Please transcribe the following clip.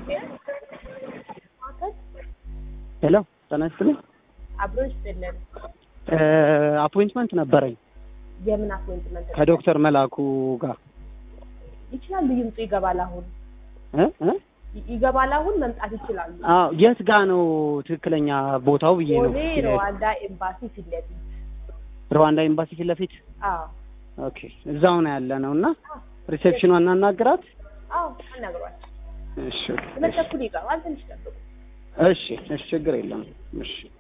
ሄሎ ጤና ይስጥልኝ። አብሮ ይስጥልን። አፖይንትመንት ነበረኝ የምን አፖይንትመንት ከዶክተር መላኩ ጋር ይችላሉ? ይምጡ። ይገባል። አሁን እ እ ይ- ይገባል። አሁን መምጣት ይችላሉ። አዎ የት ጋ ነው ትክክለኛ ቦታው ብዬ ነው። ቦሌ ሩዋንዳ ኤምባሲ ፊት ለፊት። ሩዋንዳ ኤምባሲ ፊት ለፊት። አዎ ኦኬ እዛው ነው ያለ ነው እና ሪሴፕሽኗን እናናግራት። አዎ፣ አናግሯቸው። እሺ ሁለት ተኩል ይገባል። ትንሽ ጠብቁ። እሺ እሺ ችግር የለም እሺ